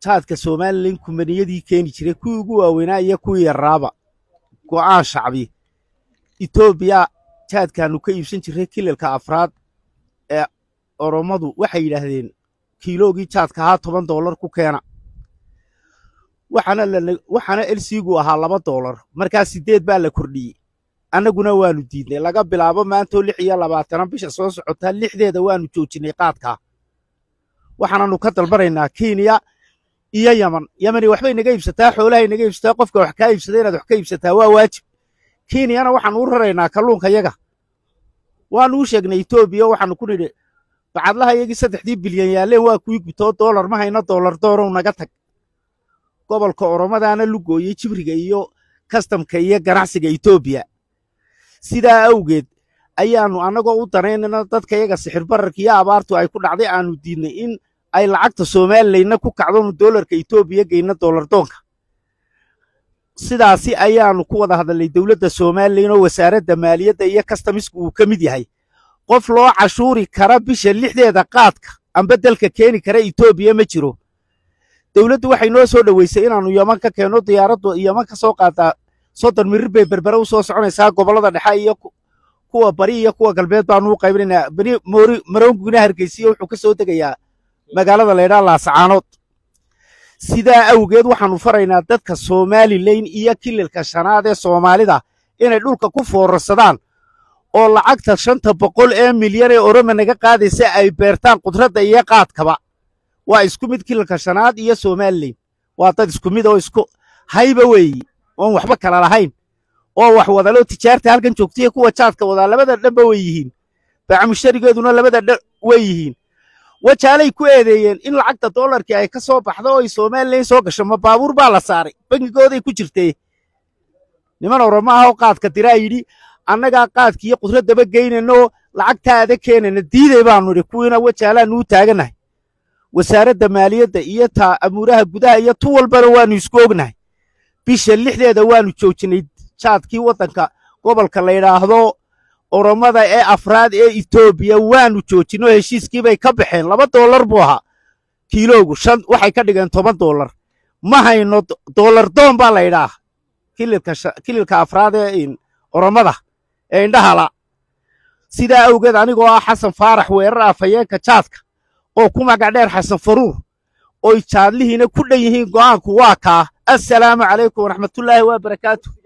jaadka somalilan kumaniyadii keeni jiray kuwii ugu waaweynaa iyo kuwii yaraaba go'aan shacbi etoobiya jaadkaannu ka iibsan jirray kilalka afraad ee orommadu waxay yidhaahdeen kiiloogii jaadka ahaa toban doolar ku keena waxaana elsiigu ahaa laba doolar markaa siddeed baa la kordhiyey annaguna waannu diidnay laga bilaabo maantoo lix iyo labaatanan bisha soo socotaa lixdeeda waannu joojinnay qaadkaa waxaananu ka dalbanaynaa kenya iyo yaman yamani waxbay naga iibsataa xoolahay naga iibsataa qofka wax kaa iibsada inaad wax ka iibsataa waa waajib kenyana waxaanu u raraynaa kalluunka yaga waannu u sheegnay etoobiya waxaanu ku nidhi bacadlaha iyagii saddexdii bilyan yaalleen waa kuwii gutoo doolar ma hayno doolar doorow naga tag gobolka oromadaana lugooyey jibriga iyo kastamka iyo ganacsiga etoobiya sidaa awgeed ayaannu annagoo u danaynayna dadka yaga sixir bararka iyo abaartu ay ku dhacday aannu diidnay in ay lacagta somalilayna ku kacdonu doolarka etoobiya geyna doolar doonka sidaasi ayaannu ku wada hadalnay dowladda somalilan oo wasaaradda maaliyadda iyo kastamisku uu ka mid yahay qof loo cashuuri kara bisha lixdeeda qaadka amba dalka keeni kara etoobiya ma jiro dowladdu waxay noo soo dhoweysay inaannu yaman ka keenno diyaaraddu yaman ka soo qaadaa soddon mirir bay berbere u soo soconaysaa gobollada dhexe iyo kuwa bari iyo kuwa galbeed baannu u qaybinaynaa bani maroonguna hargeysiya wuxuu ka soo degayaa magaalada laydhaa laasacaanood sidaa awgeed waxaannu faraynaa dadka somalilan iyo kililka shanaad ee soomaalida inay dhulka ku foorarsadaan oo lacagta shanta boqol ee milyan ee oroma naga qaadaysa ay beertaan qudradda iyo qaadkaba waa isku mid kililka shanaad iyo somalilan waa dad isku mid oo isku hayba weeyi oon waxba kala lahayn oo wax wadaloo tijaarta halkan joogtaiyo kuwa jaadka wadaa labada dhanba way yihiin baacamusharigeeduna labada dhan way yihiin wajaalay ku eedeeyeen in lacagta doolarkii ay ka soo baxdo oo ay somalilan soo gasho ma baabuur baa la saaray bangigooday ku jirtee niman oromo ah oo qaadka diraa yidhi annagaa qaadki iyo qudraddaba geynaynaoo lacagtaada keenayna diiday baannu idhi kuwiina wajaalaannu u taagannahay wasaaradda maaliyadda iyo taa amuuraha gudaha iyo tu walbana waannu isku ognahay bisha lixdeeda waannu joojinnay jaadkii waddanka gobolka la yidhaahdo oromada ee afraad ee etoobiya waannu joojinno heshiiskii bay ka baxeen laba doolar buu ahaa kiiloogu shan waxay ka dhigeen toban doolar ma hayno doolar doon baa la yidhaah kililka afraad ee oromada ee indhahala sidaa awgeed anigoo ah xasan faarax weerar afhayeenka jaadka oo ku magac dheer xasan faruur oy jaadlihiina ku dhan yihiin go'aanku waa kaa assalaamu calaykum waraxmatullaahi wabarakaatu